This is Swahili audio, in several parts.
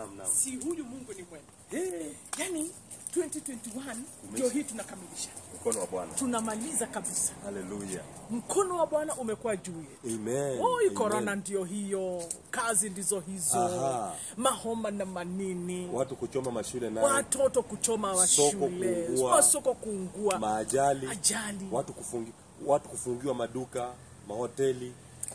naam, naam. si huyu mungu ni mwema Eh, yani 2021 ndio hii tunakamilisha mkono wa Bwana. tunamaliza kabisa Haleluya. mkono wa bwana umekuwa juu yetu Amen. Oi, Amen. korona ndio hiyo, kazi ndizo hizo, Aha. mahoma na manini, Watu kuchoma mashule nayo, watoto kuchoma wa Soko shule, kuungua. masoko kuungua, maajali, ajali. watu kufungi, watu kufungiwa maduka, mahoteli,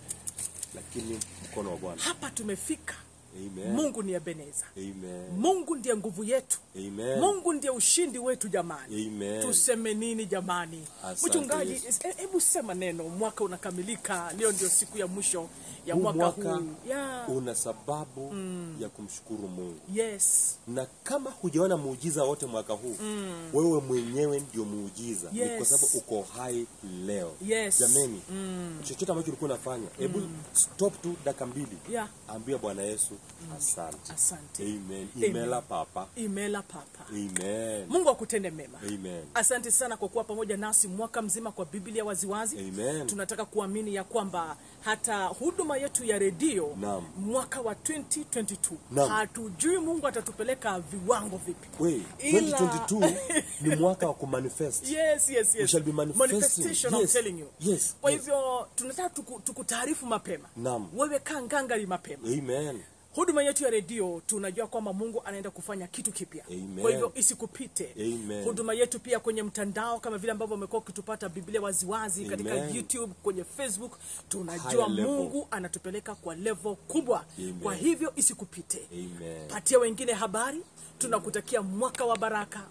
lakini mkono wa Bwana. Hapa tumefika. Amen. Mungu ni Ebeneza. Amen. Mungu ndiye nguvu yetu. Amen. Mungu ndiye ushindi wetu jamani. Amen. Tuseme nini jamani? Asante Mchungaji, Yesu. e- hebu sema neno. Mwaka unakamilika, leo ndio siku ya mwisho ya Huu mwaka, mwaka huu. Yeah. una sababu ya kumshukuru Mungu, Yes. na kama hujaona muujiza wote mwaka huu wewe mwenyewe ndio muujiza, ni kwa Yes. sababu uko hai leo. Yes. Jameni, chochote ambacho ulikuwa unafanya, hebu stop tu dakika mbili, Yeah. ambia Bwana Yesu asante. Asante. Amen. Amen. Imela papa. Imela papa. Amen. Mungu akutende mema. Amen. Asante sana kwa kuwa pamoja nasi mwaka mzima kwa Biblia waziwazi. Amen. Tunataka kuamini ya kwamba hata huduma yetu ya redio Naam. mwaka wa 2022 Naam. hatujui Mungu atatupeleka viwango vipi. We, Ila- 2022 ni mwaka wa kumanifest. Yes, yes, We yes. shall be manifesting. Manifestation, I'm Yes. telling you. Yes, Kwa yes. hivyo tunataka tuku, tukutaarifu mapema. Naam. Wewe kaa ngangari mapema. Amen. huduma yetu ya redio tunajua kwamba mungu anaenda kufanya kitu kipya Amen. kwa hivyo isikupite Amen. huduma yetu pia kwenye mtandao kama vile ambavyo umekuwa ukitupata biblia waziwazi katika Amen. youtube kwenye facebook tunajua Higher level. mungu anatupeleka kwa level kubwa Amen. kwa hivyo isikupite Amen. patia wengine habari tunakutakia mwaka wa baraka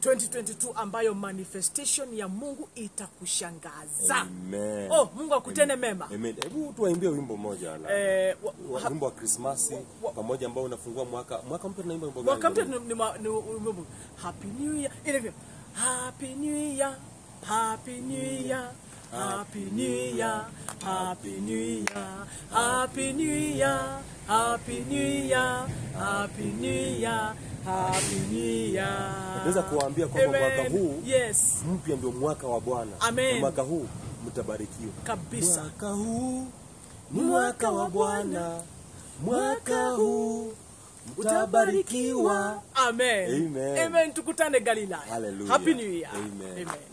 2022 ambayo manifestation ya mungu itakushangaza Amen. oh mungu akutende mema Amen. Hebu tuwaimbie wimbo moja la. eh, wa, wa- ha- wimbo wa Krismasi wa- pamoja ambao unafungua mwaka mwaka mpya tunaimba wimbo gani? mwaka mpya ni, ni, ma- ni, ni, happy new year ile vile happy new year happy new year happy new year happy new year happy new year happy new year happy new year happy new year Naweza kuwaambia kwamba Amen. mwaka huu yes mpya ndio mwaka wa Bwana. Amen. Na mwaka huu mtabarikiwa. kabisa Mwaka huu ni mwaka wa Bwana. Mwaka huu mtabarikiwa. amen Amen. amen tukutane galilaya Hallelujah. happy new year Amen. amen